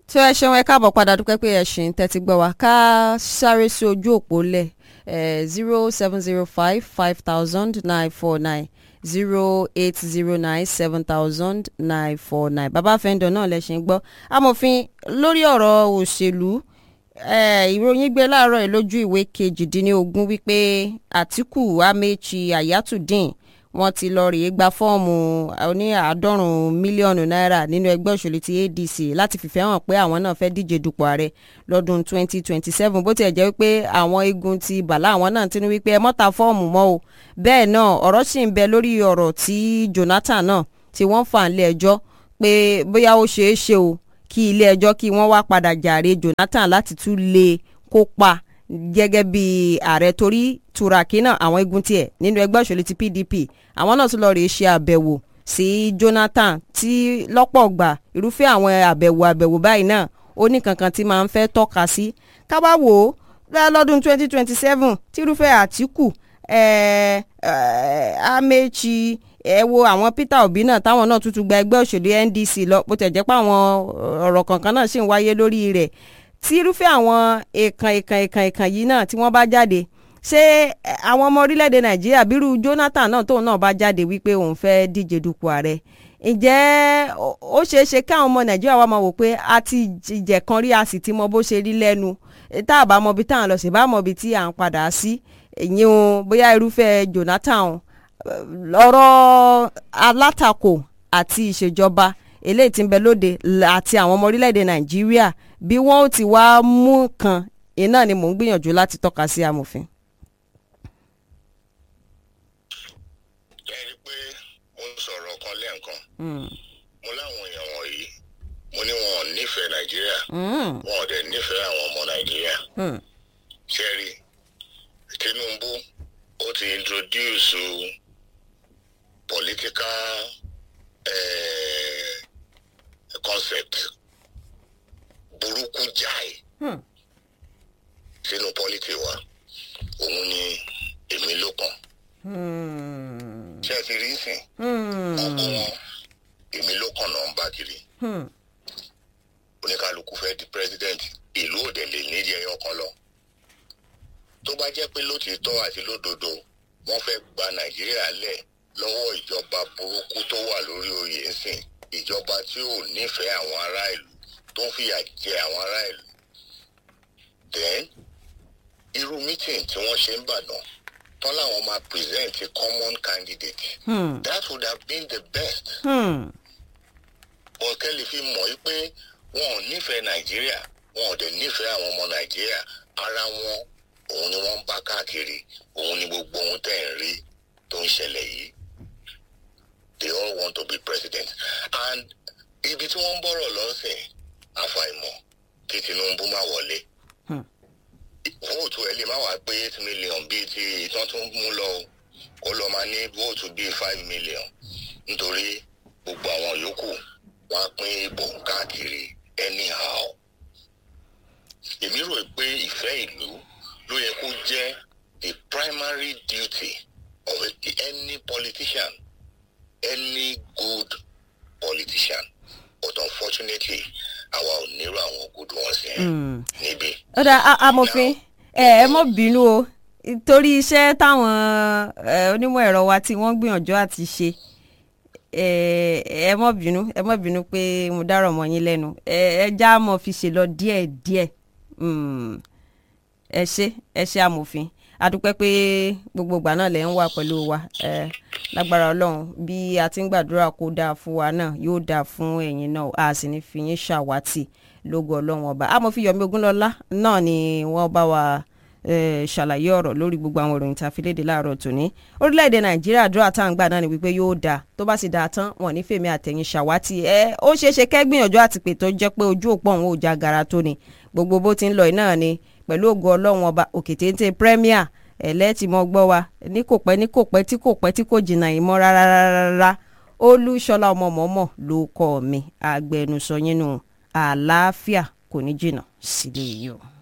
tí ẹ ṣeun ẹ káàbọ̀ padà dúpẹ́ pé ẹ ṣì ń tẹ́tí gbọ́ wa ká sáré sí ojú òpó lẹ̀ zero seven zero five five thousand nine four nine zero eight zero nine seven thousand nine four nine bàbá fẹ́ńdọ̀ náà lẹ ṣe ń gbọ́ amòfin lórí ọ̀rọ̀ òṣèlú ìròyìn gbé láàárọ̀ yìí lójú ìwé kejìdínlógún wípé àtìkù amechi ayatudeen wọ́n ti lọ rèé gba fọ́ọ̀mù oní àádọ́rùn-ún mílíọ̀nù náírà nínú ẹgbẹ́ òṣèlú ti adc láti fìfẹ́ hàn pé àwọn náà fẹ́ díje dupò ààrẹ lọ́dún 2027 bó tiẹ̀ jẹ́ wípé àwọn igun ti bàlá àwọn náà ti ní wípé ẹ mọ́ta fọ́ọ̀mù mọ́ o bẹ́ẹ̀ náà ọ̀rọ̀ sì ń bẹ lórí ọ̀rọ̀ tí jonathan náà tí wọ́n fà ń lé ẹjọ́ pé bóyá ó ṣeé ṣe o kí ilé ẹjọ́ kí wọ́n wá padà jàre jonathan láti tún lè kópa gẹ́gẹ́ bí ààrẹ torí turaki náà àwọn igun tiẹ̀ nínú ẹgbẹ́ òṣèlú ti pdp àwọn náà tún lọ rèé ṣe àbẹ̀wò sí jonathan tí lọ́pọ̀ gbà irúfẹ́ àwọn àbẹ̀wò àbẹ̀wò báyìí náà ó ní kankan tí máa ń fẹ́ tọ́ka sí kábà wò ó lọ́dún 2027 tí irúfẹ́ àtìkù amechi ẹ wo àwọn peter obi náà táwọn náà tuntun gba ẹgbẹ́ òṣèlú ndc lọ bó tẹ̀ jẹ́ pé àwọn ọ̀rọ̀ kankan náà sì ń wáyé lórí rẹ̀ tí irúfẹ́ àwọn èèkàn èèkàn èèkàn èèkàn yìí náà tí wọ́n bá jáde ṣé àwọn ọmọ orílẹ̀-èdè nàìjíríà bírú jonathan náà tóun náà bá jáde wípé òun fẹ́ díje dupò ààrẹ ǹjẹ́ ó ṣeé ṣe káwọn ọmọ nàìjíríà wa máa wò pé a ti jẹ̀ kan rí a sì ti mọ bó ṣe rí lẹ́nu tá a bá mọ ibi tá à ń lọ sí bá mọ ibi tí à ń padà sí ìyẹn o bóyá irúfẹ́ jonathan ọ̀rọ̀ alátakò àti ìṣèjọba eléyìí tí ń bẹ lóde àti àwọn ọmọ orílẹ̀-èdè nàìjíríà bí wọ́n ó ti wá mú kan iná ni mò ń gbìyànjú láti tọ́ka sí amòfin. ẹ rí i pé mo ń sọ̀rọ̀ kan lẹ́ẹ̀kan mo láwọn èèyàn wọ̀nyí mo ní wọn ò nífẹ̀ẹ́ nàìjíríà wọn ò dẹ̀ nífẹ̀ẹ́ àwọn ọmọ nàìjíríà ṣe rí tinubu ó ti introduce political uh, concept burúkú jáì sínú pọ́lítì wa òun ni èmi ló kàn ṣé ẹ ti rí sìn ọkọ wọn èmi ló kàn náà ń bá kiri oníkálukú fẹ́ di president ìlú òde lè nídìí ẹyọ kan lọ tó bá jẹ́ pé lótìítọ́ àti lódodo wọ́n fẹ́ gba nàìjíríà lẹ̀ lọ́wọ́ ìjọba burúkú tó wà lórí oyè ńsìn ìjọba tí ò nífẹ̀ẹ́ àwọn ará ìlú tó ń fìyà jẹ àwọn ará ìlú then irú meeting tí wọ́n ṣe ń bàdàn tán làwọn máa present a common candidate hmm. that would have been the best. ọ̀kẹ́ lè fi mọ̀ pé wọn ò nífẹ̀ẹ́ nàìjíríà wọn ò dẹ̀ nífẹ̀ẹ́ àwọn ọmọ nàìjíríà ara wọn òun ni wọ́n ń bá káàkiri òun ni gbogbo ohun tẹ̀ ń rí tó ń ṣẹlẹ̀ yìí they all want to be president and ibi tí wọ́n ń bọ̀rọ̀ lọ́sìn àfàìmọ̀ kí tinubu má wọlé vóòtù ẹ lè má wàá pé eight million bíi ti ìtàn tó ń mú lọ ó lọ máa ní vóòtù bíi five million nítorí gbogbo àwọn yòókù wọn á pín ìbò káàkiri anyhow èmi rò pé ìfẹ́ ìlú ló yẹ kó jẹ́ the primary duty of a, any politician any good politician but unfortunately àwa ò nírú àwọn ògùdù wọn sí ẹ níbí. ó dá amòfin ẹ ẹ mọ bínú o torí iṣẹ́ táwọn onímọ̀ ẹ̀rọ wa tí wọ́n gbìyànjú àti ṣe ẹ mọ bínú ẹ mọ bínú pé mo dárò mọ́ yín lẹ́nu ẹ já mọ́ fi ṣe lọ díẹ̀ díẹ̀ ẹ ṣe ẹ ṣe amòfin adúpẹ́ pé gbogbo ìgbà náà lẹ́ ń wà pẹ̀lú wa lágbára ọlọ́run bí a ti ń gbàdúrà kó dáa fún wa náà yóò dáa fún ẹ̀yin náà a sì ní fi yín ṣàwátì lógo ọlọ́run ọba amòfin yomi ogunlọ́lá náà ni wọ́n bá wa ṣàlàyé ọ̀rọ̀ lórí gbogbo àwọn ìròyìn tá a fi léde láàárọ̀ tòní orílẹ̀-èdè nàìjíríà àdúrà tá à ń gbà náà ni wípé yóò dáa tó bá sì dáa tán wọn ní fèmí àtẹ̀yìn ṣàwátì ẹ ó ṣeé ṣe kẹ́gbìyànjú àti pè tó jẹ́ pé ojú òpó òun ò já gara tó ni gbogbo bó ti ń lọ náà ni pẹ̀lú ògo ọlọ́run ọba òkè téńté premier ẹ̀lẹ́tì mọ́ gbọ́ wa ní kò pẹ́ ní kò pẹ́ tí kò pẹ́ tí kò jìnnà yìí mọ́ rárá rárá olúṣọlá ọmọ mọ́mọ́ ló kọ́ mi agbẹnusọ yín nù àlàáfíà kò ní jìnnà sílé yìí o.